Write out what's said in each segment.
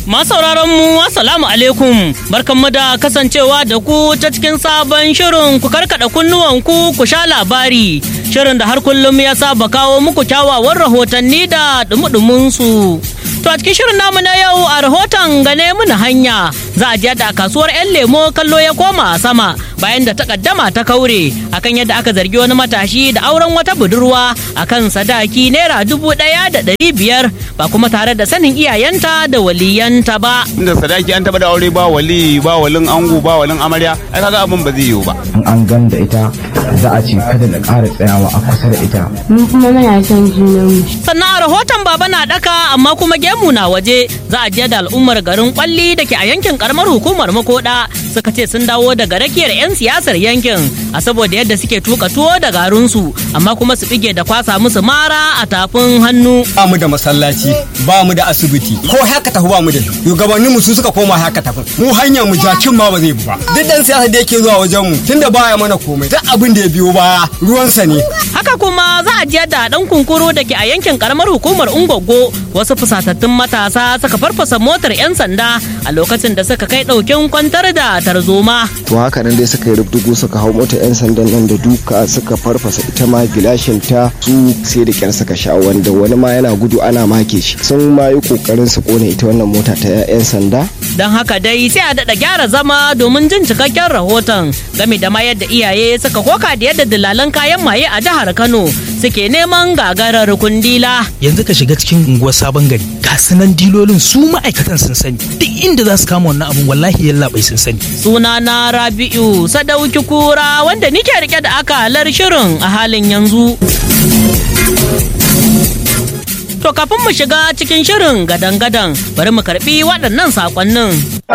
sauraron mu assalamu alaikum barkanmu da kasancewa da ku ta cikin sabon shirin ku karkada kunnuwan ku ku sha labari shirin da har kullum ya saba kawo muku kyawawan rahotanni da dumudumin su to a cikin shirin namu na yau a rahoton gane muna hanya za a je da kasuwar yan lemo kallo ya koma sama bayan da takaddama ta kaure akan yadda aka zargi wani matashi da auren wata budurwa akan sadaki naira dubu ɗaya da ɗari biyar ba kuma tare da sanin iyayenta da waliyanta ba. Inda sadaki an taba da aure ba wali ba walin ango ba walin amarya ai kaga abin ba zai yiwu ba. In an gan da ita za a ce kada da ƙara tsayawa a kusa da ita. Mu kuma muna son junanmu. Sannan a rahoton baba na daka amma kuma gemu na waje za a je da al'ummar garin kwalli da ke a yankin karamar hukumar makoda suka ce sun dawo daga rakiyar 'yan siyasar yankin a saboda yadda suke tuka tuwo da garinsu amma kuma su bige da kwasa musu mara a tafin hannu. Ba mu da masallaci ba mu da asibiti ko haka tafi ba mu da shugabannin mu su suka koma haka tafi mu hanyar mu jakin ma ba zai bi ba duk dan siyasa da yake zuwa wajen mu tunda baya mana komai duk abin da ya biyo baya ruwansa ne. Haka kuma za a je da dan kunkuru da ke a yankin karamar hukumar Ungogo wasu fusatattun matasa suka farfasa motar 'yan sanda a lokacin da suka kai ɗaukin kwantar da tarzoma. To haka nan dai suka yi rubdugu suka hau motar 'yan sandan nan da duka suka farfasa ita ma gilashin ta su sai da kyar suka sha wanda wani ma yana gudu ana make shi sun ma yi kokarin su kone ita wannan mota ta 'yan sanda. Don haka dai sai a daɗa gyara zama domin jin cikakken rahoton game da ma yadda iyaye suka koka da yadda dillalan kayan maye a jihar Kano suke neman gagarar kundila. Yanzu ka shiga cikin unguwar sabon gari ga sunan dilolin su ma'aikatan sun sani duk inda za su kama wannan abun wallahi yalla bai sun sani. Suna na Rabi'u Sadauki Kura wanda nike rike da akalar shirin a halin yanzu. To kafin mu shiga cikin shirin gadan-gadan bari mu karbi waɗannan saƙonnin.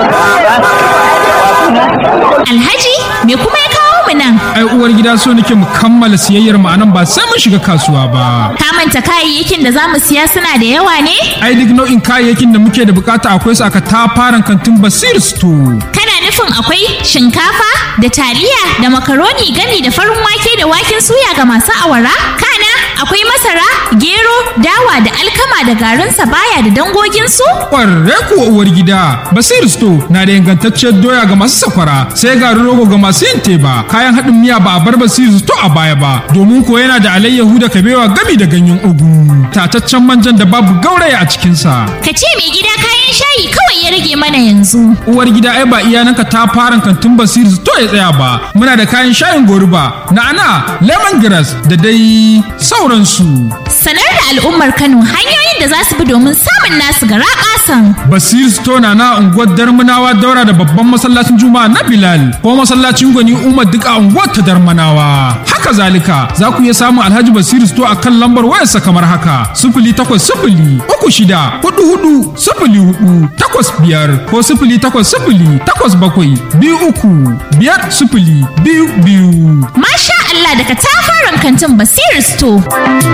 Alhaji me kuma ya kawo mu nan? Ai uwar gida so nake mu kammala siyayyar mu anan ba sai mun shiga kasuwa ba. Ka manta kayayyakin da za mu siya suna da yawa ne? Ai duk nau'in kayayyakin da muke da bukata akwai su aka tafaran kantin Basir Store. Kana nufin akwai shinkafa da taliya da makaroni gami da farin wake da waken suya ga masu awara? Kana akwai masara, gero, dawa da alkama da garin baya da dangoginsu? Ƙwarre kuwa uwar gida, Basir Store na da ingantacciyar doya ga masu sakwara, sai garin rogo ga masu yin teba, kayan haɗin miya ba a bar Basir Store a baya ba, domin ko yana da alayyahu da kabewa gami da ganyen ugu, tataccen manjan da babu gauraya a cikinsa. Ka ce mai gida kayan shayi kawai ya rage mana yanzu. Uwar gida ai ba iyananka ta fara kantin Basir Store ya tsaya ba, muna da kayan shayin goruba, na'ana, lemongrass da dai sauransu. Sanar da al'ummar Kano hanyoyin da za su bi domin samun nasu gara kasan. Basir Stone na unguwar Darmanawa daura da babban masallacin Juma'a na Bilal ko masallacin Gwani Umar duk a unguwar ta Darmanawa. Haka zalika za ku iya samun Alhaji Basir Store a kan lambar wayarsa kamar haka sifili takwas sifili uku shida hudu hudu sifili hudu takwas biyar ko sifili takwas sifili takwas bakwai biyu uku biyar sifili biyu biyu. Masha Allah daga tafaran kantin Basir Store.